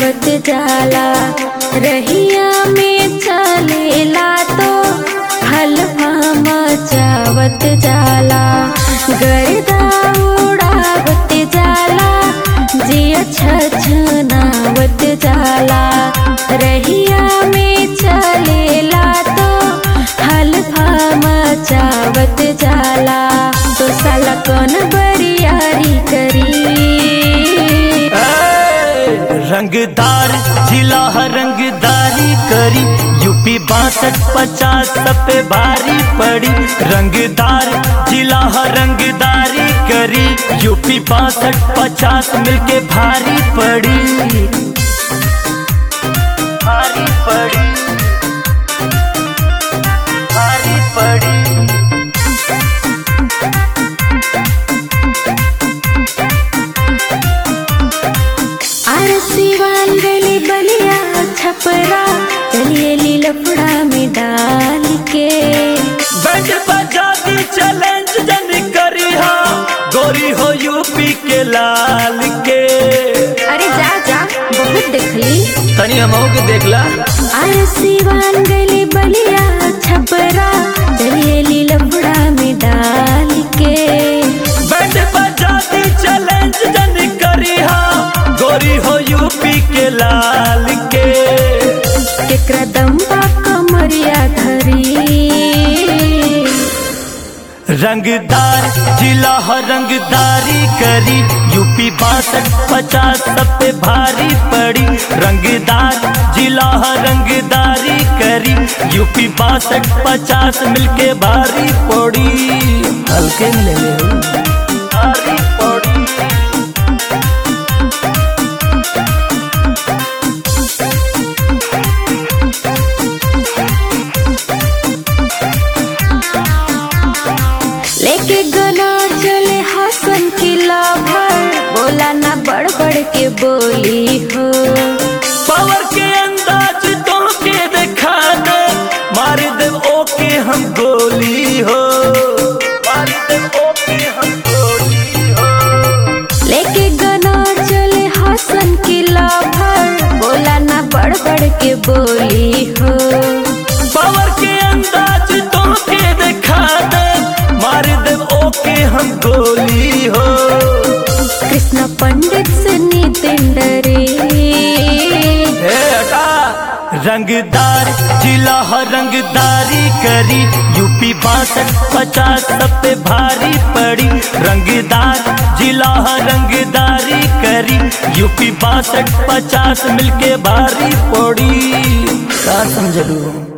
आवत जाला रहिया में चलेला तो हलवा मचावत जाला गर्दा उड़ावत जाला जिया छछनावत जाला रहिया में चलेला तो हलवा मचावत जाला तो साला कौन बरियारी करी ए, रंगदार जिला है रंगदारी करी यूपी बासठ पचास सब पे भारी पड़ी रंगदार जिला है रंगदारी करी यूपी बासठ पचास मिलके भारी पड़ी भारी पड़ी भारी पड़ी आरसी वाल गली बलिया छपरा चलिए लफड़ा में डाल के बैंड बजा दी चैलेंज जन करी हा गोरी हो यूपी के लाल के अरे जा जा बहुत देखली तनी हमहू के देखला आरसी वाल गली बलिया छपरा चलिए लफड़ा में डाल के बैंड बजा दी चैलेंज जन करी हा गोरी हो यूपी के लाल के केकरा दम्बा कमरिया धरी रंगदार जिला है रंगदारी करी यूपी बासठ पचास सब पे भारी पड़ी रंगदार जिला है रंगदारी करी यूपी बासठ पचास मिलके भारी पड़ी हल्के में ले ले भारी पड़ी लेके गना चले हसन की लाभर बोला ना बड़ बड़ के बोली हो पावर के अंदाज तो के दिखा दे मार दे ओके हम गोली हो मार दे ओके हम गोली हो लेके गना चले हसन की लाभर बोला ना बड़ बड़ के बोली हो पावर के अंदाज तो के दिखा दे मार दे ओके हम गोली हो कृष्ण पंडित से नितिन डरे हे हटा रंगदार जिला है रंगदारी करी यूपी बासठ पचास सब पे भारी पड़ी रंगदार जिला है रंगदारी करी यूपी बासठ पचास मिलके भारी पड़ी का समझलू